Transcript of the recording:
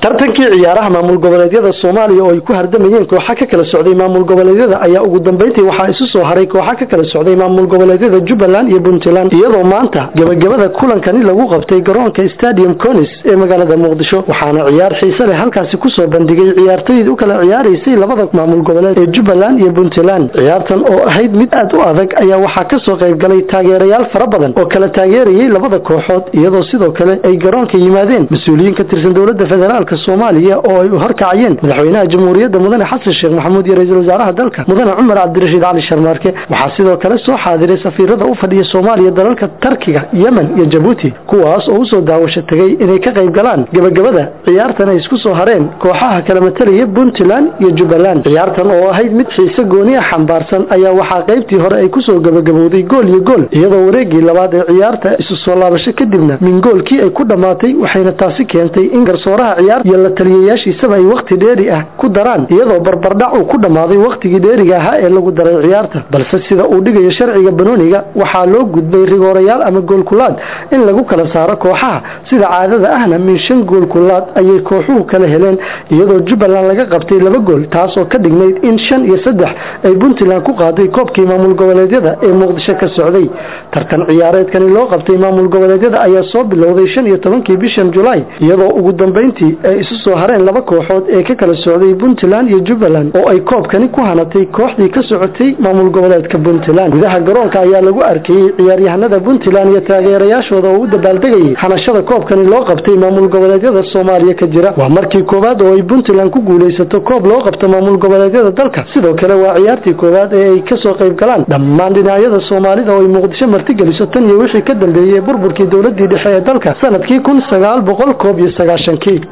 tartankii ciyaaraha maamul goboleedyada soomaaliya oo ay ku hardamayeen kooxa ka kala socday maamul goboleedyada ayaa ugu dambeyntii waxaa isu soo haray kooxa ka kala socday maamul goboleedyada jubbaland iyo puntland iyadoo maanta gebagabada kulankani lagu qabtay garoonka stadium conis ee magaalada muqdisho waxaana ciyaar xiise leh halkaasi kusoo bandhigay ciyaartoydii u kala ciyaaraysay labada maamul goboleed ee jubbaland iyo puntland ciyaartan oo ahayd mid aad u adag ayaa waxaa kasoo qayb galay taageerayaal fara badan oo kala taageerayay labada kooxood iyadoo sidoo kale ay garoonka yimaadeen mas-uuliyiin ka tirsan dowlada federaalk soomaaliya oo ay horkacayeen madaxweynaha jamhuuriyadda mudane xasan sheekh maxamuud iyo ra-iisul wasaaraha dalka mudane cumar cabdirashiid cali sharmaarke waxaa sidoo kale soo xaadiray safiirada u fadhiya soomaaliya dalalka tarkiga yemen iyo jabuuti kuwaas oo usoo daawasho tegay inay ka qayb galaan gebagabada ciyaartan ay isku soo hareen kooxaha kala matalaya puntland iyo jubbaland ciyaartan oo ahayd mid xiise gooni ah xambaarsan ayaa waxaa qaybtii hore ay kusoo gebagabowday gool iyo gool iyadoo wareegii labaad ee ciyaarta isu soo laabasho kadibna min goolkii ay ku dhammaatay waxayna taasi keentay in garsooraha ciyaar iyo la taliyayaashiisaba ay wakhti dheeri ah ku daraan iyadoo barbardhac uu ku dhammaaday wakhtigii dheeriga ahaa ee lagu daray ciyaarta balse sida uu dhigayo sharciga banooniga waxaa loo gudbay rigoorayaal ama goolkulaad in lagu kala saaro kooxaha sida caadada ahna min shan goolkulaad ayay kooxuhu kala heleen iyadoo jubbaland laga qabtay laba gool taasoo ka dhignayd in shan iyo saddex ay puntland ku qaaday koobkii maamul goboleedyada ee muqdisho ka socday tartan ciyaareedkani loo qabtay maamul goboleedyada ayaa soo bilowday shan iyo tobankii bishan julaay iyadoo ugu dambeyntii ay isu soo hareen laba kooxood ee ka kala socday puntland iyo jubbaland oo ay koobkani ku hanatay kooxdii ka socotay maamul goboleedka puntland gudaha garoonka ayaa lagu arkayey ciyaaryahanada puntland iyo taageerayaashooda oo u dabaaldegayay hanashada koobkani loo qabtay maamul goboleedyada soomaaliya ka jira waa markii koowaad oo ay puntland ku guulaysato koob loo qabto maamul goboleedyada dalka sidoo kale waa ciyaartii koowaad ee ay kasoo qayb galaan dhammaan dhinacyada soomaalida oo ay muqdisho martigeliso tan iyo wixii ka dambeeyey burburkii dowladii dhexe ee dalka sanadkii kun sagaal boqol koob iyo sagaashankii